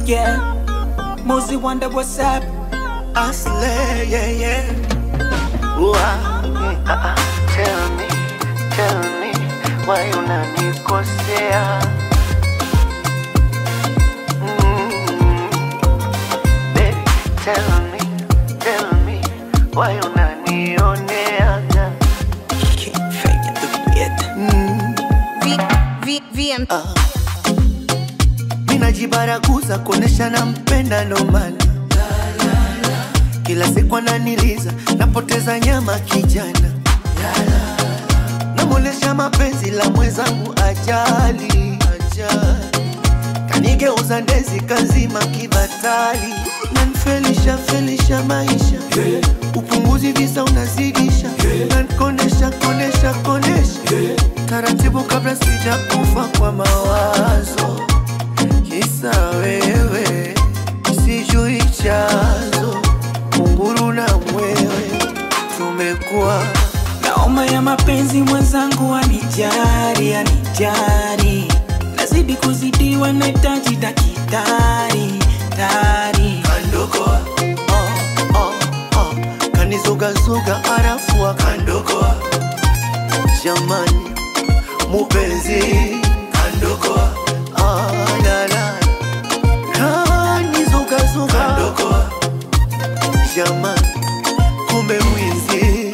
yeah. Mosey wonder what's up. I slay, yeah, yeah. Ooh, ah, mm, ah, ah. Tell me, tell me, why unanikosea? Mm, baby, tell me, tell me, why unanioneaga? Can't fake it, look it. V, V, VM. Ninajibaraguza kuonesha nampenda ndo maana kila siku ananiliza, napoteza nyama kijana, namuonesha mapenzi la mwenzangu ajali, ajali. kanigeuza ndezi kazima kibatali, nanfelisha felisha maisha upunguzi visa unazidisha, nankonesha konesha konesha taratibu kabla sijakufa kwa mawazo kisa wewe sijui chazo kunguru na mwewe tumekuwa Naoma ya mapenzi mwenzangu anijari, anijari. Nazidi kuzidiwa, nahitaji dakitari, tari. kandokoa oh, oh, oh. kanizugazuga arafu akandokoa jamani mupenzi kandokoa ah, la, la. kanizugazuga kandokoa jamani kumbe mwizi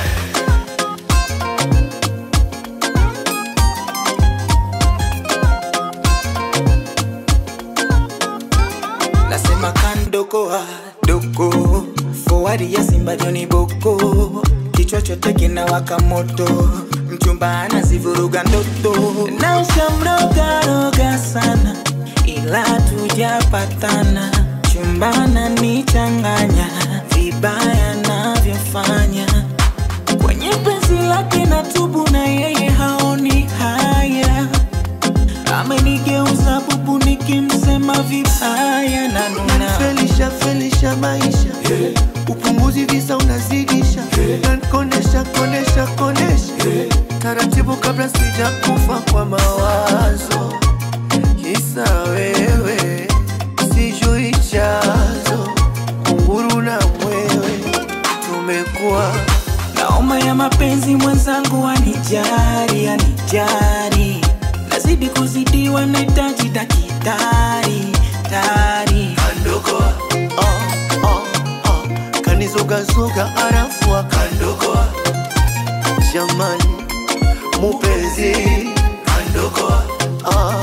Nasema kandokoa doko fowari ya Simba Joni Boko, kichwa chote kinawaka moto, mchumba anazivuruga ndoto, na shamroga roga sana, ila tujapatana, chumbana nichanganya vibaya navyofanya kwenye penzi lake na tubu, na yeye haoni haya amenigeuza bubu nikimsema vibaya na nuna felisha felisha maisha upunguzi visa unazidisha nankonesha konesha konesha taratibu kabla sijakufa kwa mawazo kisa wewe sijui chazo kunguru na mwewe tumekuwa naoma ya mapenzi mwenzangu anijari anijari nazidi kuzidiwa nahitaji dakitari tari kandokoa oh, oh, oh. kanizugazuga arafu akandokoa jamani mupenzi kandokoa ah,